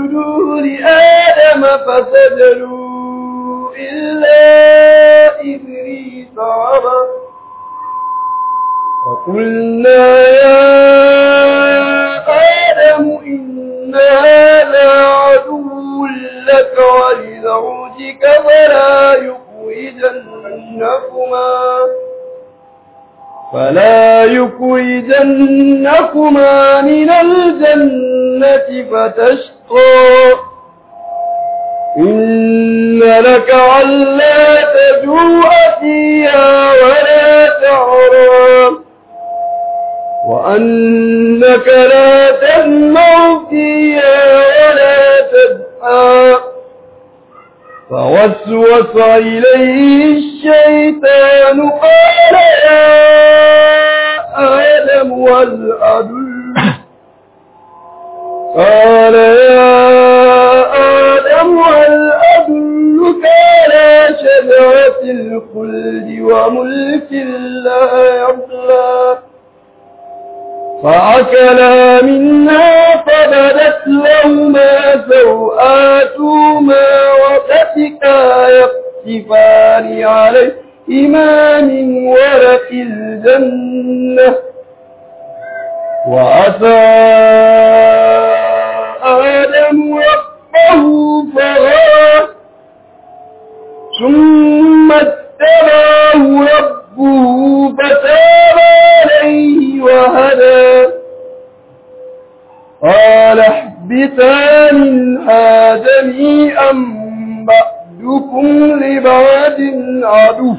اسجدوا لآدم فسجدوا إلا إبليس أبى وقلنا يا آدم إن هذا عدو لك ولزوجك فلا يخرجنكما فلا يخرجنكما من الجنة فتشقى إن لك ألا تجوع فيها ولا تعرى وأنك لا تسمع فيها ولا تدعى فوسوس إليه الشيطان قال يا آدم والأدل قال يا آدم والأدلك على شجرة الخلد وملك لا يبلى فأكلا منها فبدت لهما سوآتهما وتفكا يقصفان عليهما من ورق الجنة وعسى آدم ربه فغوى ثم اتبعه ربه فتاب عليه وهدى قال احبتا منها جميعا بعدكم لبعد عدو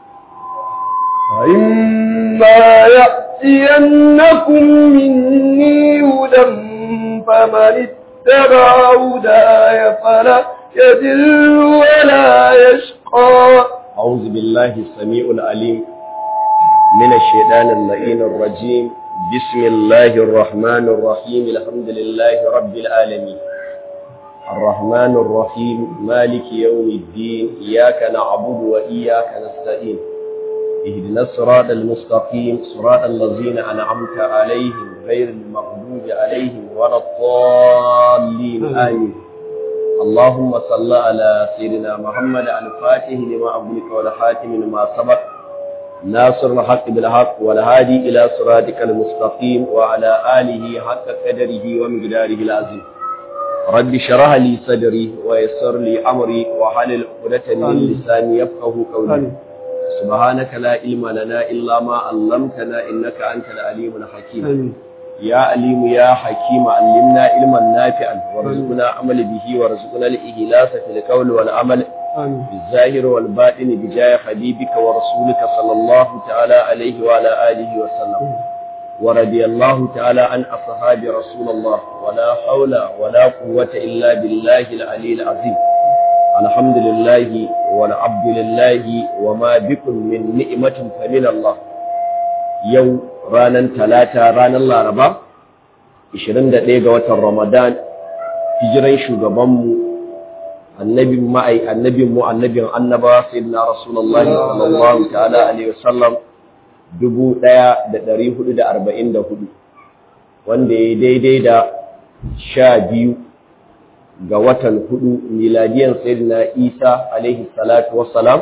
فإما يأتينكم مني هدى فمن اتبع هداي فلا يدل ولا يشقى أعوذ بالله السميع العليم من الشيطان اللئين الرجيم بسم الله الرحمن الرحيم الحمد لله رب العالمين الرحمن الرحيم مالك يوم الدين إياك نعبد وإياك نستعين اهدنا الصراط المستقيم صراط الذين أنعمت عليهم غير المغضوب عليهم ولا الضالين آمين اللهم صل على سيدنا محمد الفاتح لما أغلق والحاتم لما سبق ناصر الحق بالحق والهادي إلى صراطك المستقيم وعلى آله حق قدره ومقداره العظيم رب شرح لي صدري ويسر لي أمري وحلل عقدة من لساني يفقه قولي سبحانك لا علم لنا إلا ما علمتنا إنك أنت العليم الحكيم يا عليم يا حكيم علمنا علما نافعا وارزقنا عمل به وارزقنا الإخلاص في القول والعمل بالظاهر والباطن بجاه حبيبك ورسولك صلى الله تعالى عليه وعلى آله وسلم ورضي الله تعالى عن أصحاب رسول الله ولا حول ولا قوة إلا بالله العلي العظيم الحمد لله والعبد لله وما بكم من نعمة فمن الله يوم ranar talata ranar laraba 21 ga watan ramadan hijiran shugabanmu annabin ma'ai annabin mu annabin annaba sayyidina rasulullahi sallallahu ta'ala alaihi wasallam 1444 wanda ya daidai da sha biyu ga watan hudu miladiyan sayyidina isa alaihi salatu wassalam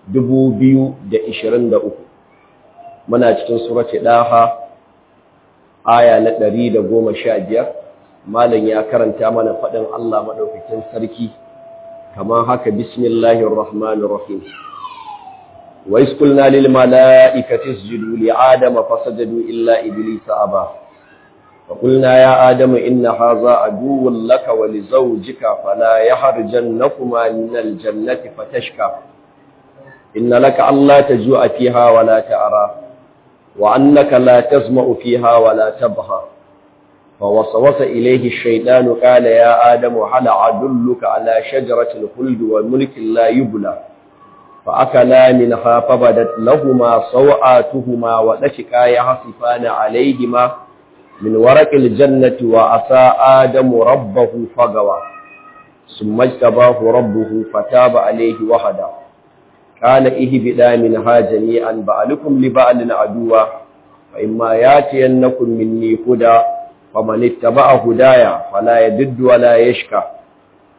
2023 muna cikin surati daha aya na ɗari da goma sha biyar malam ya karanta mana faɗin Allah maɗaukakin sarki kamar haka bismillahir rahmanir rahim wa iskulna lil mala'ikati isjudu li adama fasajadu illa iblisa aba wa qulna ya adamu inna hadha aduwwun laka wa li zawjika fala yahrijannakuma min al jannati fatashka inna laka alla tajua fiha wa la ta'ra وأنك لا تسمع فيها ولا تبهى فوسوس إليه الشيطان قال يا آدم هل أدلك على شجرة الخلد وملك لا يبلى فأكلا منها فبدت لهما سوآتهما وتشكا يحصفان عليهما من ورق الجنة وعصى آدم ربه فغوى ثم اجتباه ربه فتاب عليه وهدى قال اهبدا منها جميعا بعلكم لبعل عدوا فإما ياتينكم مني هدى فمن اتبع هدايا فلا يدد ولا يشكى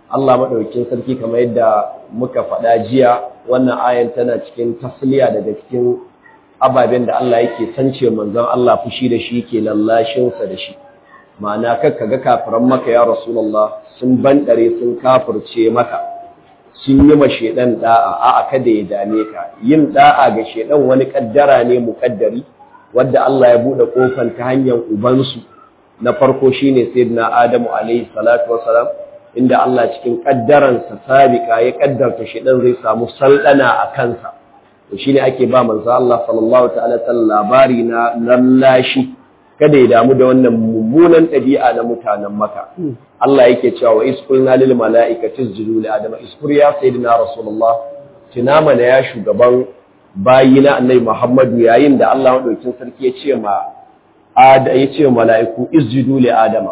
Allah maɗaukin sarki kamar yadda muka faɗa jiya wannan ayan tana cikin tasliya daga cikin ababen da Allah yake sance manzon Allah fushi da shi ke lallashinsa da shi ma'ana kakka ga kafiran maka ya rasulullah sun bandare sun kafirce maka sun yi ma shedan da'a a'a kada ya dame ka yin da'a ga shedan wani kaddara ne mukaddari wanda Allah ya bude kofar ta hanyar ubansu na farko shine sayyidina Adamu alaihi salatu wasalam inda Allah cikin kaddaransa sabika ya kaddarta shedan zai samu saldana a kansa to shine ake ba manzo Allah sallallahu ta'ala sallam labari na lallashi kada ya damu da wannan mummunan ɗabi'a na mutanen maka Allah yake cewa wa isqulna lil mala'ikati isjudu li adama isqur ya sayyidina rasulullah tuna mana ya shugaban bayina annabi Muhammadu yayin da Allah madaukin sarki ya ce ma ada ya ce mala'iku isjudu li adama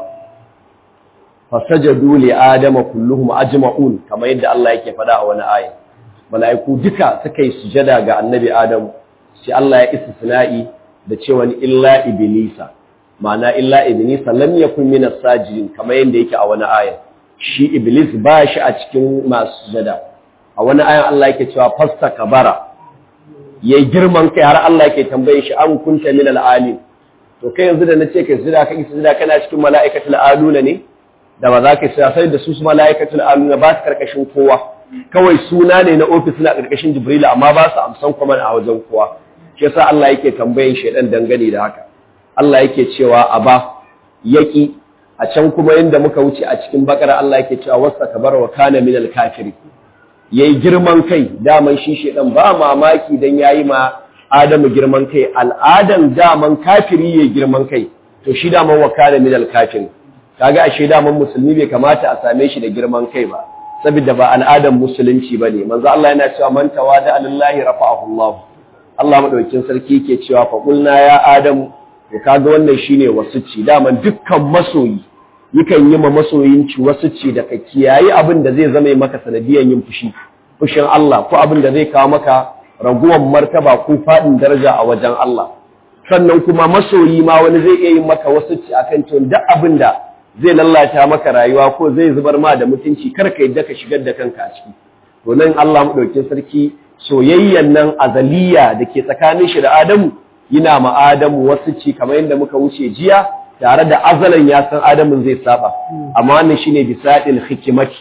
fasajadu li adama kulluhum ajma'un kamar yadda Allah yake faɗa a wani aya mala'iku duka suka yi sujada ga annabi Adamu sai Allah ya istisna'i da cewa illa iblisa ma'ana illa iblisa lam yakun min as-sajidin kamar yadda yake a wani aya shi iblis ba shi a cikin masu sujada a wani aya Allah yake cewa fasta kabara yayi girman kai har Allah yake tambaye shi an kunta min al-alim to kai yanzu da nace kai sujada kai sujada kana cikin mala'ikatul aluna ne da ba za ka sa sai da su su mala'ikatul aluna ba su karkashin kowa kawai suna ne na ofis na karkashin jibril amma ba su amsan kuma a wajen kowa shi yasa Allah yake tambayin shedan dangane da haka Allah yake cewa aba yaki a can kuma inda muka wuce a cikin bakara Allah yake cewa wasta kabar wa kana min al-kafiri yayi girman kai daman shi shedan ba mamaki dan yayi ma Adamu girman kai al'adan daman kafiri yayi girman kai to shi daman wa kana min al-kafiri kaga ashe daman musulmi bai kamata a same shi da girman kai ba saboda ba al'adan musulunci bane manzo Allah yana cewa man tawada lillahi rafa'ahu Allah Allah madaukakin sarki yake cewa fa qulna ya adamu to kaga wannan shine wasuci daman dukkan masoyi yakan yi ma masoyin ci wasuci da ka kiyayi abin da zai zama maka sanadiyan yin fushi fushin Allah ko abin da zai kawo maka raguwan martaba ko fadin daraja a wajen Allah sannan kuma masoyi ma wani zai iya yin maka wasuci akan cewa duk abin da zai lallata maka rayuwa ko zai zubar ma da mutunci kar ka yadda ka shigar da kanka a ciki to nan Allah madaukakin sarki soyayyan nan azaliya da ke tsakanin shi da Adamu yana ma Adamu wasu ci kamar yadda muka wuce jiya tare da azalan ya san Adamu zai saba amma wannan shine bisadil hikimati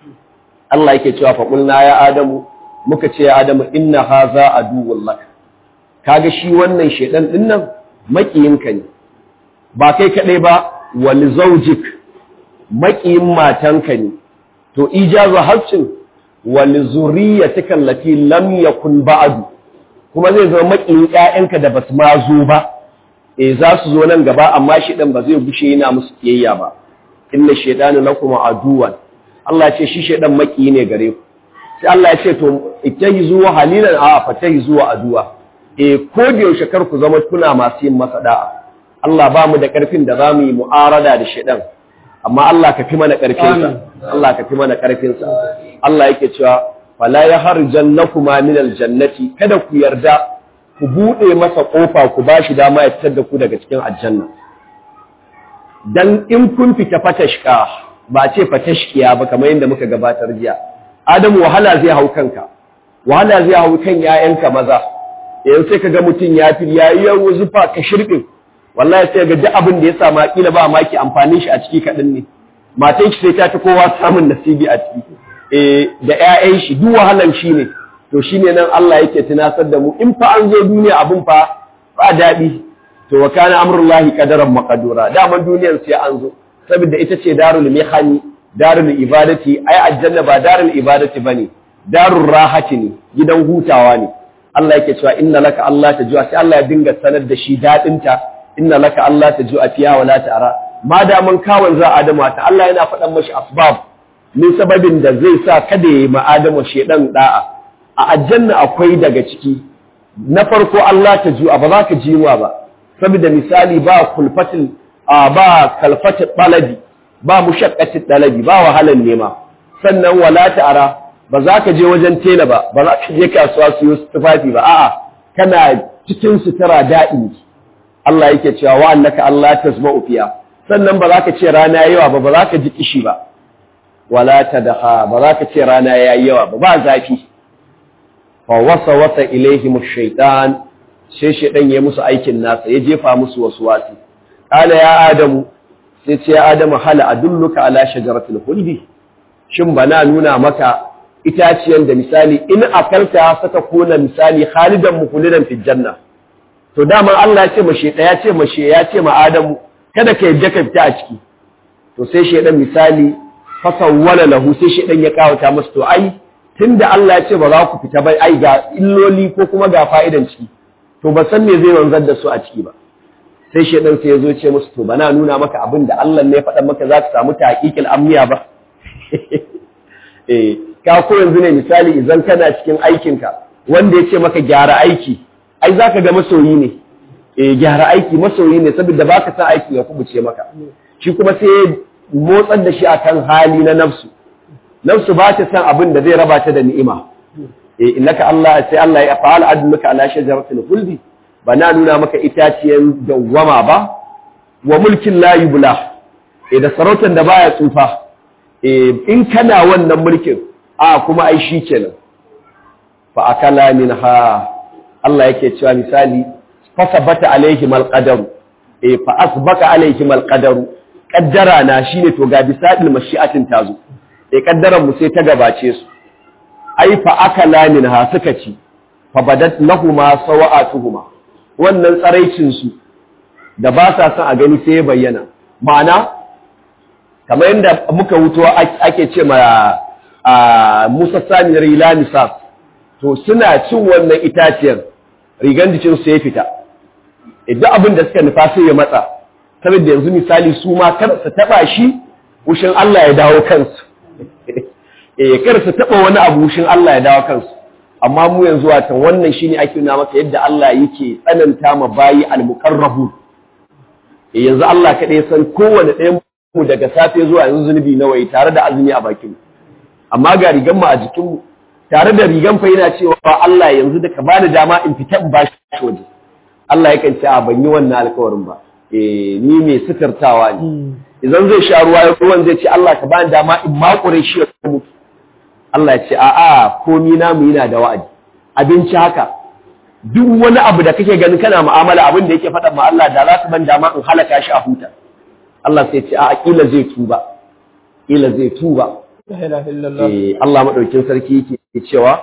Allah yake cewa fa qulna ya Adamu muka ce ya Adamu inna haza aduwwul lak kaga shi wannan shedan din nan makiyinka ne ba kai kadai ba wal zawjik makiyin matanka ne to ijazu haccin wal zurriyatika allati lam yakun ba'du kuma zai zama makiyin ƴaƴanka da basu ma zo ba eh za su zo nan gaba amma shi dan ba zai gushe yana musu kiyayya ba inna shaytanu lakum aduwan Allah ya ce shi shaydan makiyi ne gare ku sai Allah ya ce to ittahizu halilan a fatahizu aduwa eh ko da yaushe kar ku zama kuna masu yin masa da'a Allah ba mu da karfin da zamu yi mu'arada da shaydan amma Allah ka fi mana karfinsa Allah ka fi mana karfinsa Allah yake cewa fala yaharjannakuma min aljannati kada ku yarda ku bude masa kofa ku bashi dama ya fitar da ku daga cikin aljanna dan in kun fita fatashka ba ce fatashkiya ba kamar yadda muka gabatar jiya Adamu wahala zai hau kanka wahala zai hau kan yayanka maza yanzu sai kaga mutun ya fi yayi yawo zufa ka shirkin wallahi sai ga duk abin da ya samu kila ba maki amfanin shi a ciki kaɗan ne matan shi sai ta ta kowa samun nasibi a ciki eh da ƴaƴan shi duk wahalan shi ne to shine nan Allah yake tunasar da mu in fa an zo duniya abin fa ba daɗi to wa kana amrullahi qadaran maqdura daman duniyar sai an zo saboda ita ce darul mihani darul ibadati ai aljanna ba darul ibadati bane darul rahati ne gidan hutawa ne Allah yake cewa inna laka Allah tajua sai Allah ya dinga sanar da shi dadin ta inna laka Allah tajua fiha wala ta'ara ma da man kawon za Adamu ta Allah yana faɗan mashi asbab min sababin da zai sa kada ya yi ma Adamu shedan da'a a aljanna akwai daga ciki na farko Allah tajua ba za ka jiwa ba saboda misali ba kulfatil ba kalfatil talabi ba mushaqqatit talabi ba wahalan nema sannan wala ta'ara ba za ka je wajen tela ba ba za ka je kasuwa su yi tufafi ba a'a kana cikin sutura da'i Allah yake cewa wa annaka Allah tasma'u fiya sannan ba za ka ce rana yawa ba ba za ka ji kishi ba wala tadha ba za ka ce rana yayi yawa ba ba zafi fa wasa wasa ilaihim ash-shaytan sai shaydan ya musu aikin nasa ya jefa musu waswasi qala ya adamu sai ce ya adamu hal adulluka ala shajaratil khuldi shin bana nuna maka itaciyan da misali in akalta saka kuna misali khalidan mukhlidan fil janna to dama Allah ya ce mashe ya ce mashe ya ce ma adamu kada ka yadda ka fita a ciki to sai shaydan misali fasawwala lahu sai shaydan ya kawata masa to ai tunda Allah ya ce ba za ku fita ba ai ga illoli ko kuma ga fa'idan ciki to ba san me zai wanzar da su a ciki ba sai shaydan sai ya zo ce musu to bana nuna maka abin da Allah ne ya faɗa maka za ka samu tahqiqil amniya ba eh ka ko yanzu ne misali idan kana cikin aikinka wanda ya ce maka gyara aiki ai zaka ga masoyi ne eh gyara aiki masoyi ne saboda baka san aiki ya kubuce maka shi kuma sai motsar da shi akan hali na nafsu nafsu ba ta san abin da zai raba ta da ni'ima eh innaka Allah sai Allah ya fa'ala adluka ala shajaratil khuldi bana nuna maka itaciyan dawwama ba wa mulkin la yubla eh da sarautar da baya tsufa eh in kana wannan mulkin a kuma ai shi kenan fa akala minha Allah yake cewa misali fasabata alaihim alqadaru eh fa asbaka alaihim alqadaru kaddara na shine to ga bisadil mashi'atin tazo eh kaddaran mu sai ta gabace su ai fa akala minha suka ci fa badat lahumu sawa'atuhuma wannan tsaraicin su da ba sa son a gani sai ya bayyana ma'ana kamar yadda muka wuto ake ce ma a Musa Sani Rila Misas to suna cin wannan itaciyar rigan jikin su ya fita idan abin da suka nufa sai ya matsa saboda yanzu misali su ma kar su taba shi wushin Allah ya dawo kansu eh kar su taba wani abu wushin Allah ya dawo kansu amma mu yanzu watan wannan shine ake nuna maka yadda Allah yake tsananta ma bayi al-muqarrabu eh yanzu Allah kadai san kowanne ɗayan mu daga safe zuwa yanzu zunubi nawa yi tare da azumi a bakin mu amma ga rigan mu a jikin mu tare da rigan fa yana cewa Allah yanzu da ka bani dama in fita in bashi waje Allah yakan ce a ban yi wannan alkawarin ba eh ni mai suturtawa ne idan zai sha ruwa ruwan zai ce Allah ka bani dama in makure shi ya mutu Allah ya ce a a komi namu yana da wa'adi abinci haka duk wani abu da kake ganin kana mu'amala abin da yake faɗa ma Allah da za ka ban dama in halaka shi a huta Allah sai ce a kila zai tuba kila zai tuba eh Allah madaukin sarki yake cewa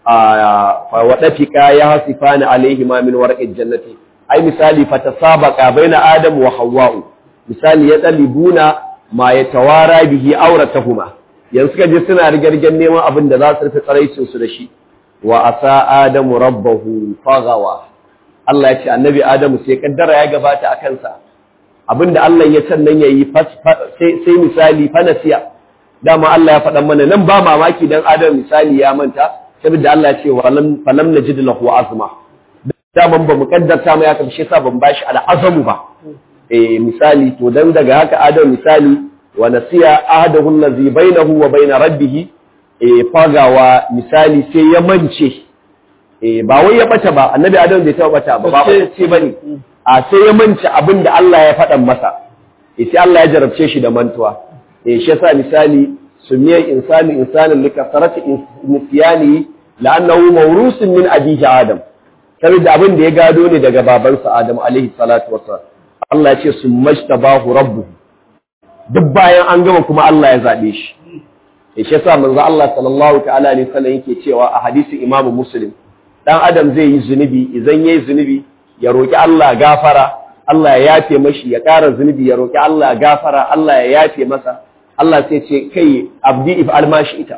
a wa dafika ya hasifani alaihi ma min warqil jannati ai misali fatasabaqa baina adam wa hawwa misali ya dalibuna ma yatawara bihi auratahuma yanzu kaje suna rigargen neman abin da za su rufe tsaraicin su da shi wa asa adamu rabbahu fagawa Allah ya ce annabi adamu sai kaddara ya gabata a kansa abinda Allah ya sannan yayi sai misali fanasiya dama Allah ya faɗa mana nan ba mamaki dan adam misali ya manta saboda Allah ya ce wa lam falam najid lahu azma daman ba mu kaddarta mai haka shi yasa ban bashi al'azamu ba eh misali to dan daga haka adam misali wa nasiya ahadahu allazi bainahu wa bain rabbih eh fagawa misali sai ya mance eh ba wai ya bata ba annabi adam bai taba bata ba ba ce bane a sai ya mance abin da Allah ya faɗa masa eh sai Allah ya jarabce shi da mantuwa eh shi yasa misali sumiya insani insanin likasarati nisyani la'annahu mawrusun min abihi adam saboda abin da ya gado ne daga babansa adam alaihi salatu wassalam Allah ya ce sumajtabahu rabbuhu duk bayan an gama kuma Allah ya zabe shi eh shi yasa manzo Allah sallallahu ta'ala alaihi wasallam yake cewa a hadisi Imam Muslim dan adam zai yi zunubi idan yayi zunubi ya roki Allah gafara Allah ya yafe mashi ya ƙara zunubi ya roki Allah gafara Allah ya yafe masa Allah sai ce kai abdi if almashi ita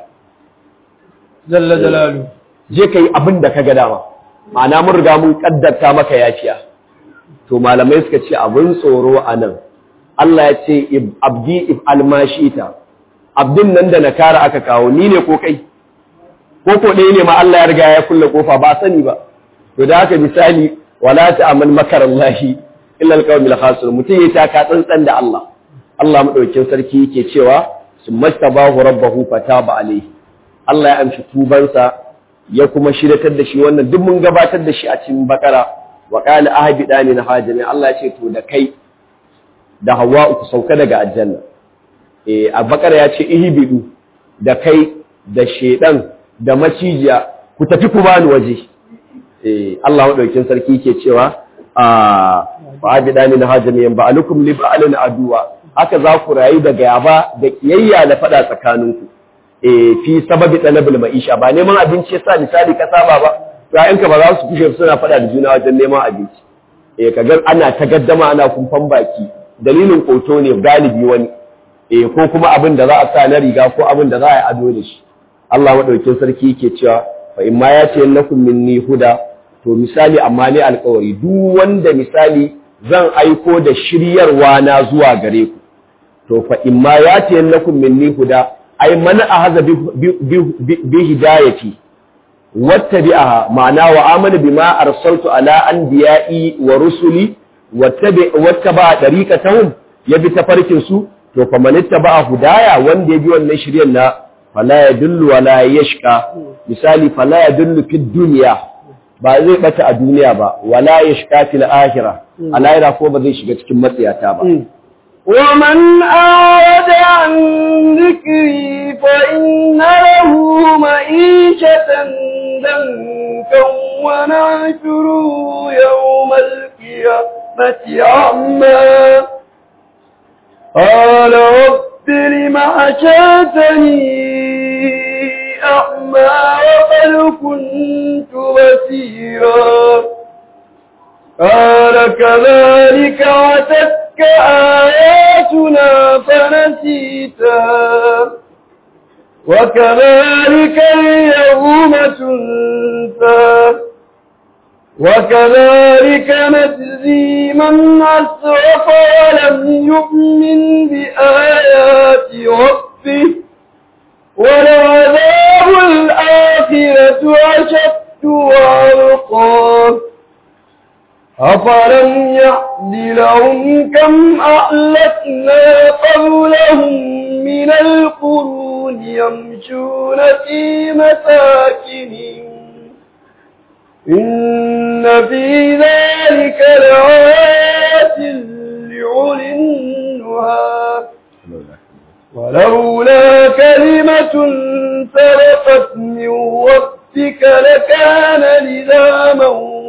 jalla jalalu je kai abin da kaga dama ma'ana mun riga mun kaddarta maka yafiya to malamai suka ce abin tsoro anan Allah ya ce abdi if almashi ita abdin nan da na kara aka kawo ni ne ko kai ko ko ɗaya ne ma Allah ya riga ya kulle kofa ba sani ba to da haka misali wala ta'amal makarallahi illa alqawmil khasir mutum ya taka tsantsan da Allah Allah madaukakin sarki yake cewa summastabahu rabbahu fataba alayhi Allah ya amshi tubansa ya kuma shiratar da shi wannan duk mun gabatar da shi a cikin bakara wa qala ahbidani na hajami Allah ya ce to da kai da Hawwa ku sauka daga aljanna eh a bakara ya ce ihbidu da kai da shedan da macijiya ku tafi ku bani waje eh Allah madaukin sarki ke cewa a fa'abidani na hajjamiyan ba'alukum li ba'alin aduwa haka za ku rayu da gaba da kiyayya da fada tsakaninku eh fi sababi talabul ma'isha ba neman abinci yasa misali ka saba ba to ayyanka ba za su kushe suna fada da juna wajen neman abinci eh kaga ana ta gaddama ana kumfan baki dalilin koto ne galibi wani eh ko kuma abin da za a sa na riga ko abin da za a yi ado da shi Allah madaukin sarki yake cewa fa in ma ya ce lakum minni huda to misali amma ne alƙawari duk wanda misali zan aiko da shiryarwa na zuwa gare ku to fa in ma ya ce lakum minni huda ai man ahaza bi hidayati wattabi'aha ma'ana wa amana bima arsaltu ala anbiya'i wa rusuli wattabi wattaba dariqatahum yabi tafarkin su to fa man ittaba hudaya wanda ya bi wannan shiryan na fala yadullu wala yashqa misali fala yadullu fid dunya ba zai bata a duniya ba wala yashqa fil akhirah a lahira ko ba zai shiga cikin matsiyata ba ومن أعرض عن ذكري فإن له معيشة ضنكا ونحشره يوم القيامة أعمى قال رب لم حشرتني أعمى وقد كنت بصيرا قال كذلك أتتك آياتنا فنسيتها وكذلك اليوم تنسى وكذلك نجزي من أسرف ولم يؤمن بآيات ربه ولعذاب الآخرة أشد وأرقى أفلم يعد لهم كم أهلكنا قبلهم من القرون يمشون في مساكنهم إن في ذلك لآيات لأولي النهى ولولا كلمة سبقت من ربك لكان لزاما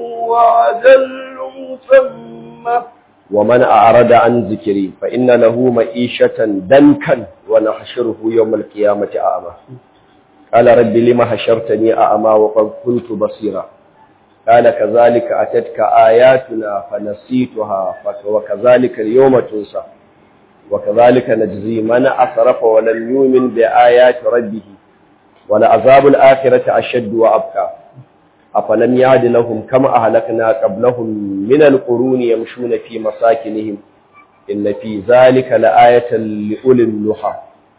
وعجل مسمى ومن أعرض عن ذكري فإن له معيشة دنكا ونحشره يوم القيامة أعمى قال رب لما حشرتني أعمى وقد كنت بصيرا قال كذلك أتتك آياتنا فنسيتها وكذلك اليوم تنسى وكذلك نجزي من أسرف ولم يؤمن بآيات ربه ولعذاب الآخرة أشد وأبقى أفلم يعد لهم كما أهلكنا قبلهم من القرون يمشون في مساكنهم إن في ذلك لآية لأولي النهى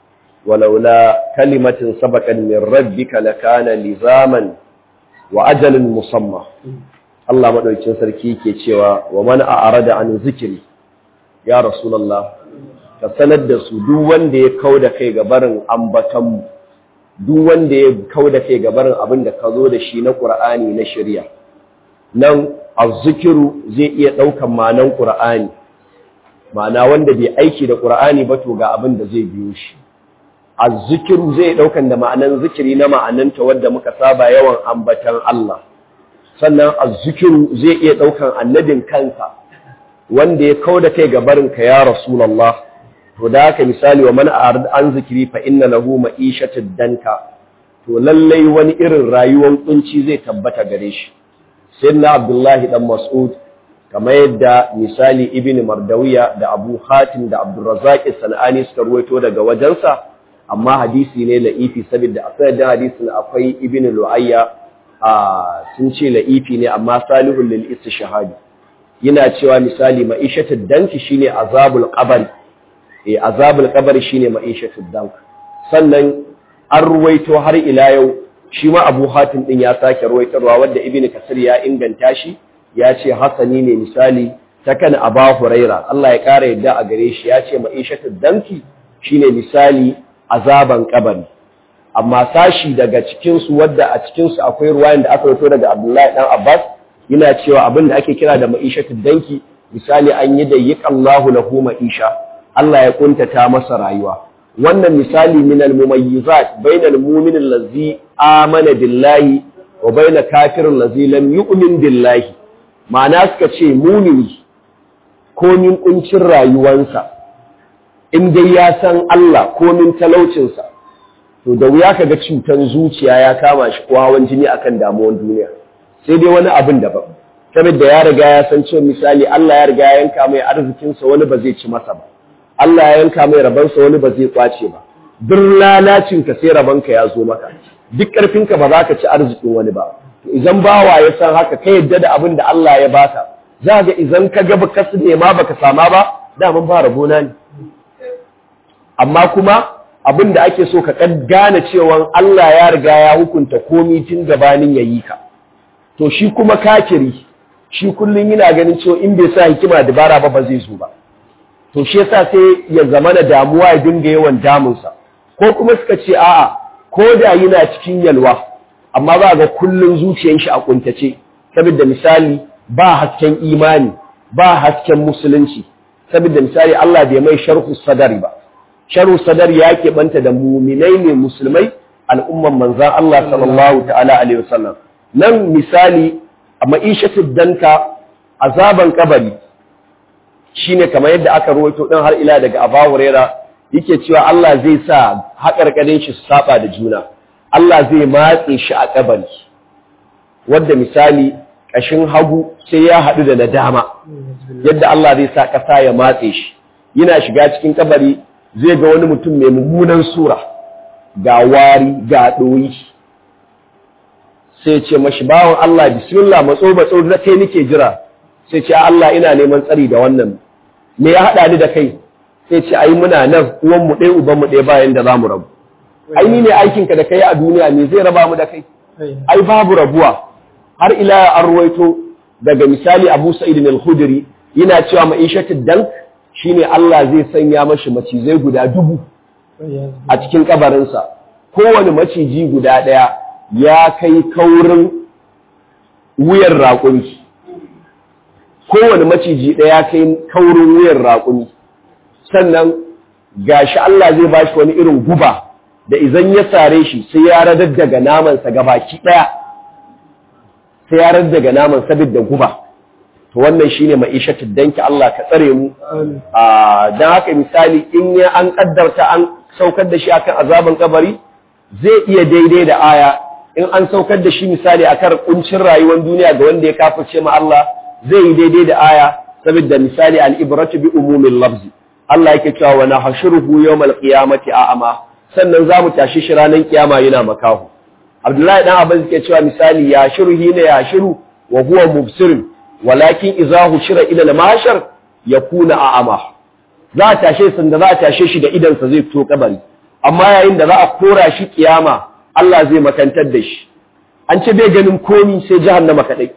ولولا كلمة سبقت من ربك لكان لزاما وأجل مسمى Allah madaukakin sarki ke cewa wa man a'rada an zikri ya rasulullah ka sanar da su duk wanda ya kauda kai ga barin ambatan duk wanda ya kauda kai ga barin abin da ka zo da shi na Qur'ani na shari'a nan azzikiru zai iya daukan ma'anan Qur'ani ma'ana wanda bai aiki da Qur'ani ba to ga abin da zai biyo shi azzikiru zai daukan da ma'anan zikiri na ma'ananta wanda muka saba yawan ambatan Allah sannan azzikiru zai iya ɗaukan annabin kansa wanda ya kau da kai gabarinka ya rasulallah to da haka misali wa man an zikiri fa inna lahu ma'ishatad danka to lallai wani irin rayuwar kunci zai tabbata gare shi sayyidina abdullahi dan mas'ud kamar yadda misali ibn mardawiya da abu hatim da abdurrazzaq sanani suka ruwaito daga wajensa amma hadisi ne la'ifi saboda a sanadin hadisin akwai ibn lu'ayya sun ce la'ifi ne amma salihun lil istishhadi yana cewa misali ma'ishatud danki shine azabul qabr eh azabul qabr shine ma'ishatud dank sannan an ruwaito har ila yau shi ma Abu Hatim din ya sake ruwaitarwa wanda Ibn Kasir ya inganta shi ya ce hasani ne misali takan Aba Huraira Allah ya kara yadda a gare shi ya ce ma'ishatud danki shine misali azaban kabari amma sashi daga cikinsu wadda a cikinsu akwai ruwayan da aka rito daga Abdullahi dan Abbas yana cewa abin da ake kira da ma'ishatud danki misali an yi da yiqallahu lahu ma'isha Allah ya kuntata masa rayuwa wannan misali min al-mumayyizat bainal mu'min allazi amana billahi wa bainal kafirin allazi lam yu'min billahi ma'ana suka ce mumini komin kuncin rayuwansa in dai ya san Allah komin talaucinsa to da wuya kaga cutan zuciya ya kama shi ko hawan jini akan damuwan duniya sai dai wani abin daban saboda ya riga ya san cewa misali Allah ya riga ya yanka mai arzikinsa wani ba zai ci masa ba Allah ya yanka mai rabansa wani ba zai kwace ba duk lalacinka sai rabanka ya zo maka duk ƙarfinka ba za ka ci arzikin wani ba to idan bawa ya san haka ka yadda da abin da Allah ya baka za ga idan ka ga baka su nema baka sama ba daman ba rabona ne amma kuma abin da ake so ka gane cewa Allah ya riga ya hukunta komi tun gabanin yayi ka to shi kuma kafiri shi kullum yana ganin cewa in bai sa hikima dabara ba ba zai zo ba to shi yasa sai ya zama na damuwa ya dinga yawan damunsa ko kuma suka ce a'a ko da yana cikin yalwa amma ba ga kullum zuciyar shi a kuntace saboda misali ba hasken imani ba hasken musulunci saboda misali Allah bai mai sharhu sadari ba sharhu sadari ya keɓanta da muminai ne musulmai al'umman manzan Allah sallallahu ta'ala alaihi wasallam nan misali a ma'ishatu danka azaban kabari shine kamar yadda aka ruwaito din har ila daga Abu Huraira yake cewa Allah zai sa haƙarƙarin shi su saba da juna Allah zai matse shi a kabari wanda misali ƙashin hagu sai ya haɗu da na dama yadda Allah zai sa ƙasa ya matse shi yana shiga cikin kabari zai ga wani mutum mai mummunan sura ga wari ga ɗoyi sai ce mashi bawan Allah bismillah matso matso da kai nake jira sai ce Allah ina neman tsari da wannan me ya haɗa ni da kai sai ce ai muna nan uwan mu ɗaya uban mu ɗaya bayan da zamu rabu ai ni ne aikin ka da kai a duniya me zai raba mu da kai ai babu rabuwa har ila an ruwaito daga misali Abu Sa'id al-Khudri yana cewa ma'ishatud dank shine Allah zai sanya mashi macizai guda dubu a cikin kabarinsa kowane maciji guda ɗaya ya kai kaurin wuyan raƙumi kowane maciji ɗaya ya kai kaurin wuyan raƙumi sannan gashi Allah zai ba shi wani irin guba da izan ya sare shi sai ya radar daga namansa gabaki ɗaya sai ya radar daga naman saboda guba to wannan shine ma'ishatul danki Allah ka tsare mu dan haka misali in ya an kaddarta an saukar da shi akan azaban kabari zai iya daidai da aya in an saukar da shi misali akan kuncin rayuwar duniya ga wanda ya kafirce ma Allah zai yi daidai da aya saboda misali al-ibratu bi umumil lafzi Allah yake cewa wa nahshuruhu yawmal qiyamati a'ama sannan zamu tashi shi ranar kiyama yana makahu Abdullahi dan Abbas yake cewa misali ya shiruhi ne ya shiru wa huwa mubsirun walakin idza hushira ila al-mahshar yakuna a'ama za a tashe sun da za a tashe shi da idan sa zai fito kabari amma yayin da za a kora shi kiyama Allah zai makantar da shi an ce bai ganin komi sai jahannama kadai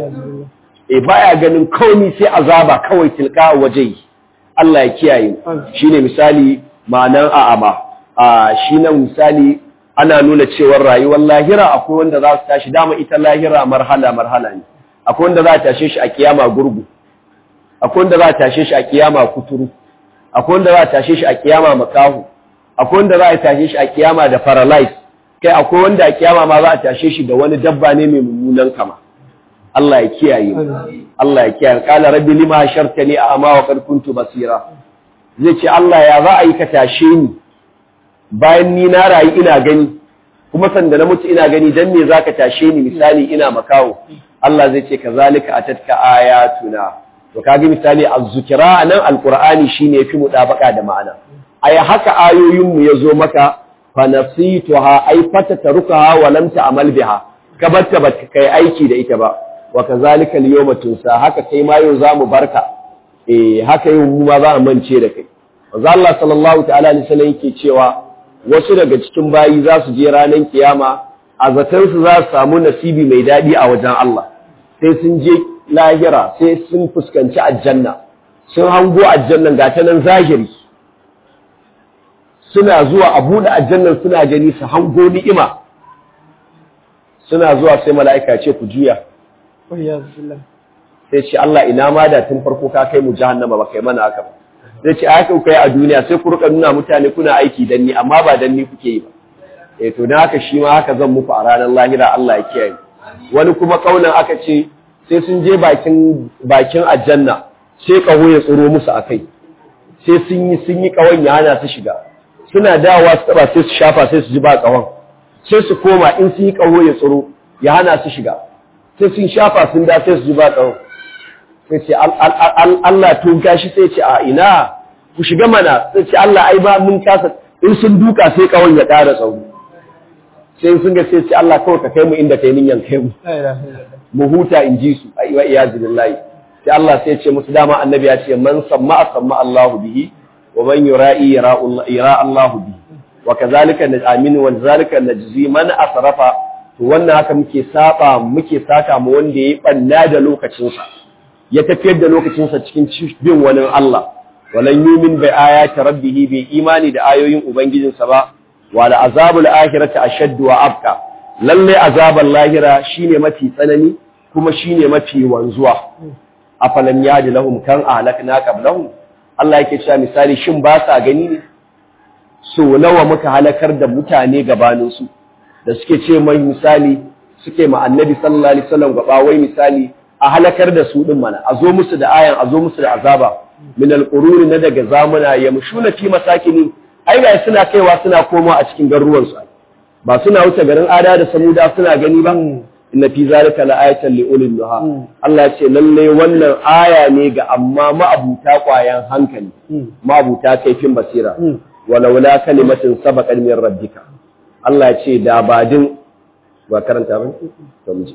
eh baya ganin komi sai azaba kawai tilka waje Allah ya kiyaye shine misali ma'anan a'ama a shi nan misali ana nuna cewar rayuwar lahira akwai wanda za su tashi dama ita lahira marhala marhala ne akwai wanda za a tashe shi a kiyama gurgu akwai wanda za a tashe shi a kiyama kuturu akwai wanda za a tashe shi a kiyama makahu akwai wanda za a tashe shi a kiyama da paralyze kai akwai wanda a kiyama ma za a tashe shi da wani dabba ne mai mummunan kama Allah ya kiyaye Allah ya kiyaye qala rabbi lima hashartani a'ma wa qad kuntu basira zai ce Allah ya za a yi ka tashe ni bayan ni na rayu ina gani kuma sanda na mutu ina gani dan me zaka tashe ni misali ina makawo Allah zai ce kazalika atatka ayatuna to kage misali az-zikra nan alqur'ani shine yafi mudabaka da ma'ana ai haka ayoyin mu yazo maka fa nasituha ai fatatarukaha wa lam ta'mal biha kabarta ba kai aiki da ita ba wa kazalika al-yawma tunsa haka kai ma yau zamu barka eh haka yau mu ma za mu mance da kai manzo Allah sallallahu ta'ala alaihi wasallam yake cewa wasu daga cikin bayi za su je ranar kiyama a zaton su za su samu nasibi mai dadi a wajen Allah sai sun je lahira sai sun fuskanci aljanna sun hango aljannan ga ta nan zahiri suna zuwa a buɗe aljannan suna gani su hango ni'ima suna zuwa sai mala'ika ce ku juya sai ce Allah ina ma da tun farko ka kai mu jahannama ba kai mana haka ba zai ce haka kuka yi a duniya sai ku rika nuna mutane kuna aiki dan ni amma ba dan ni kuke yi ba eh to dan haka shi ma haka zan muku a ranar lahira Allah ya kiyaye wani kuma kaunan aka ce sai sun je bakin bakin aljanna sai kaho ya tsoro musu akai sai sun yi sun yi kawon ya hana su shiga suna dawowa su taba sai su shafa sai su ji ba kawon sai su koma in sun yi kaho ya tsoro ya hana su shiga sai sun shafa sun da sai su ji ba kawon sai ce Allah tun kashi sai ce a ina ku shiga mana sai ce Allah ai ba mun kasa in sun duka sai kawon ya ƙara tsawo sai sun ga sai ce Allah kawai ka kai mu inda kai niyan kai mu mu huta in ji su ai wa iyazu billahi sai Allah sai ce musu dama annabi ya ce man samma samma Allahu bihi wa man yura'i yara Allahu bihi wa kazalika aminu wa zalika najzi man asrafa to wannan haka muke saba muke saka mu wanda yayi banna da lokacin sa ya tafiyar da lokacin sa cikin bin wani Allah walan yumin bi ayati rabbih bi imani da ayoyin ubangijinsa ba wala azabul akhirati ashaddu wa abqa lalle azabul lahira shine mafi tsanani kuma shine mafi wanzuwa afalam yadi lahum kan ahlakna qablahum Allah yake cewa misali shin ba sa gani ne so nawa muka halakar da mutane gabanin su da suke ce mai misali suke ma annabi sallallahu alaihi wasallam gaba wai misali a halakar da su din mana a zo musu da ayan a zo musu da azaba min alquruni na daga zamuna yamshuna fi masakini ai ga suna kaiwa suna koma a cikin garuruwan su ba suna wuce garin ada da samuda suna gani ba inna fi zalika la'ayatan li ulil nuha Allah ya ce lalle wannan aya ne ga amma ma'abuta kwayan hankali ma'abuta kaifin basira walaula kalimatin sabaqat min rabbika Allah ya ce da badin ba karanta ba to mu ji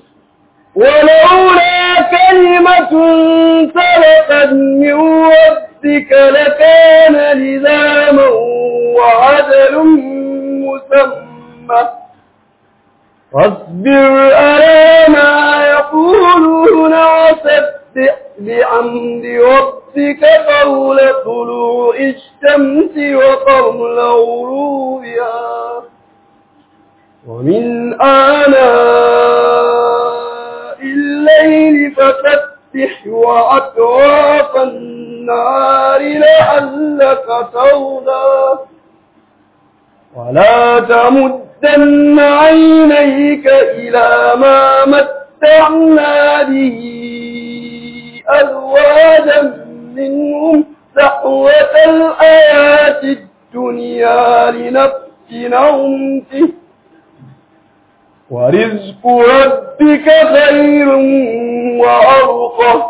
ولولا كلمة سبقت من ربك لكان لزاما وعدل مسمى فاصبر على ما يقولون وسبح بحمد ربك قول طلوع الشمس وقبل غروبها ومن آناء الليل فسبح وأطراف النار لعلك ترضى ولا تمدن عينيك إلى ما متعنا به أزواجا منهم سحوة الآيات الدنيا لنفتنهم فيه ورزق ربك خير وأرقى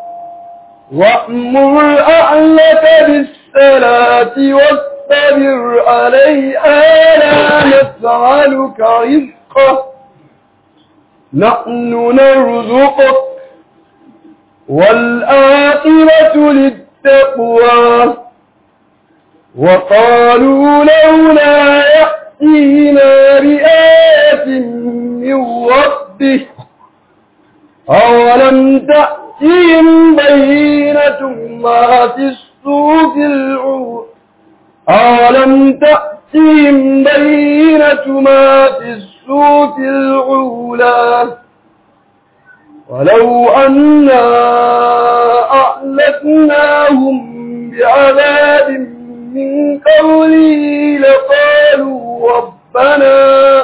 وأمر أهلك بالصلاة واصطبر عليها لا نسألك رزقا نحن نرزقك والآخرة للتقوى وقالوا لولا يأتينا بآية من ربه أولم تأتهم بينة ما في الصوف العور أولم تأتهم بينة ما في الصوف العولى ولو أنا أهلكناهم بعذاب من قوله لقالوا ربنا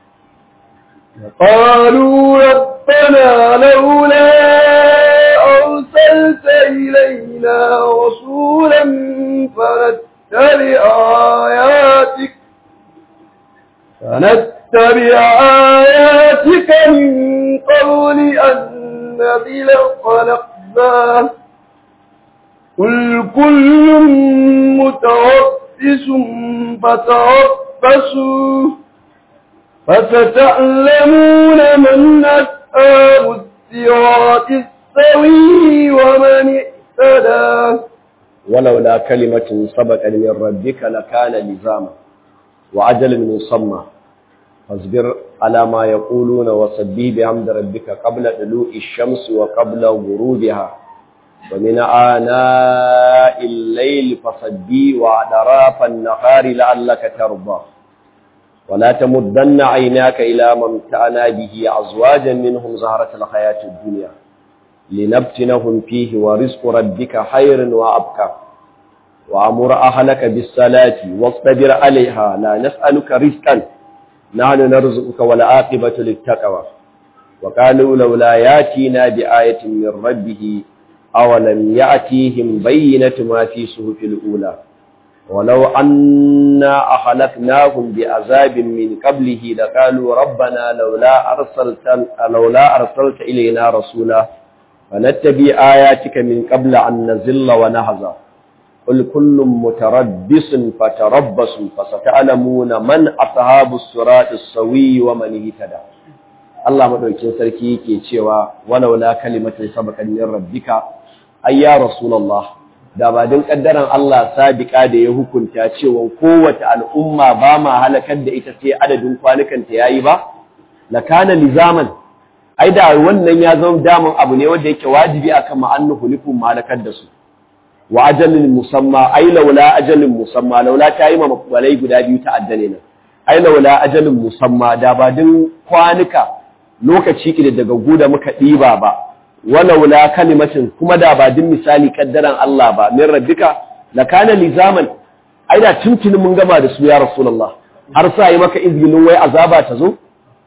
قالوا ربنا لولا أرسلت إلينا رسولا فنتبع آياتك فنتبع آياتك من قول أن نذل خلقناه قل كل متربص فتربصوا فستعلمون من أسآب الصراط السوي ومن اهتدى ولولا كلمة سبقت من ربك لكان لزاما وعجل مسمى فاصبر على ما يقولون وسبح بحمد ربك قبل طلوع الشمس وقبل غروبها ومن آناء الليل فصدي وأدراف النهار لعلك ترضى ولا تمدن عيناك إلى ما امتعنا به أزواجا منهم زهرة الحياة الدنيا لنبتنهم فيه ورزق ربك خير وأبقى وأمر أهلك بالصلاة واصطبر عليها لا نسألك رزقا نحن نرزقك والعاقبة للتقوى وقالوا لولا ياتينا بآية من ربه أولم يأتيهم بينة ما في صحف الأولى ولو أنا أهلكناهم بعذاب من قبله لقالوا ربنا لولا أرسلت لولا أرسلت إلينا رسولا فنتبع آياتك من قبل أن نزل ونهزى قل كل متربص فتربصوا فستعلمون من أصحاب الصراط السوي ومن اهتدى Allah madaukin sarki yake cewa walaula kalimatun sabaqan min rabbika ay ya rasulullah da ba din kaddaran Allah sabiqa da ya hukunta cewa kowace al'umma ba ma halakar da ita sai adadin kwanukan ta yayi ba la kana lizaman ai da wannan ya zama daman abu ne wanda yake wajibi akan ma'annu hulikun malakar da su wa ajalin musamma ai laula ajalin musamma laula ta yi ma makwalai guda biyu ta addane nan ai laula ajalin musamma da ba din kwanuka lokaci ki daga guda muka ɗiba ba walaula kalimatin kuma da ba din misali kaddaran Allah ba min rabbika la kana lizaman ai da tuntuni mun gama da su ya rasulullah har sa yi maka izginin wai azaba ta zo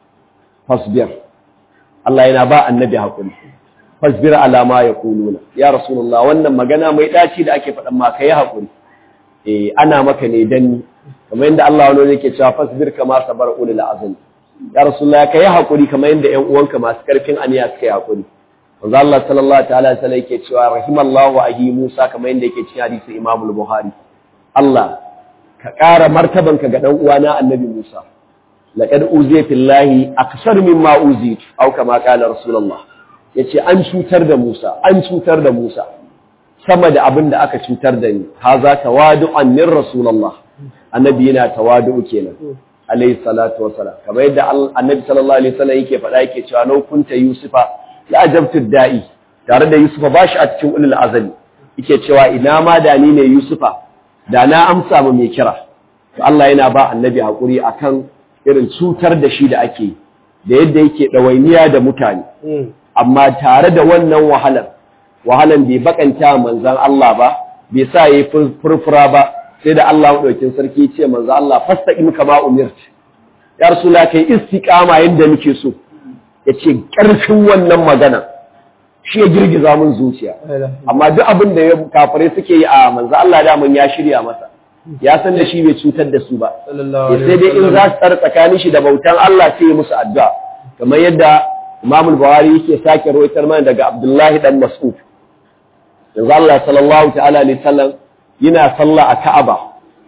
fasbir Allah yana ba annabi hakuri fasbir ala ma yaquluna ya rasulullah wannan magana mai daci da ake faɗan ma kai hakuri eh ana maka ne dan kamar yadda Allah wani yake cewa fasbir kama sabar ulul azmi ya rasulullah kai hakuri kamar yadda ƴan uwanka masu karfin aniya suka yi hakuri manzo Allah sallallahu ta'ala alaihi wasallam yake cewa rahimallahu ahi Musa kamar yadda yake cikin hadisi Imam al-Bukhari Allah ka ƙara martabanka ga dan uwana Annabi Musa laqad uziya fillahi aksar mimma uzi au kama qala rasulullah yace an cutar da Musa an cutar da Musa sama da abin da aka cutar da ni haza tawadu'an min rasulullah annabi yana tawadu kenan alayhi salatu wassalam kamar yadda annabi sallallahu alaihi wasallam yake faɗa yake cewa law kunta yusufa la ajabtu da'i tare da yusufa bashi a cikin ulul azali yake cewa ina ma da ni ne yusufa da na amsa mu mai kira to Allah yana ba annabi hakuri akan irin cutar da shi da ake da yadda yake dawainiya da mutane amma tare da wannan wahalar wahalan bai bakanta manzan Allah ba bai sa yayi furfura ba sai da Allah madaukin sarki ce manzan Allah fastaqim kama umirt ya rasula kai istiqama yanda nake so yace karfin wannan magana shi ya girgiza mun zuciya amma duk abin da kafirai suke yi a manzan Allah da mun ya shirya masa ya san da shi bai cutar da su ba sai dai in za su tsara tsakanin shi da bautan Allah sai ya musu addu'a kamar yadda Imam al-Bukhari yake sake rawaitar mana daga Abdullahi dan Mas'ud yanzu Allah sallallahu ta'ala alaihi sallam yana sallah a Ka'aba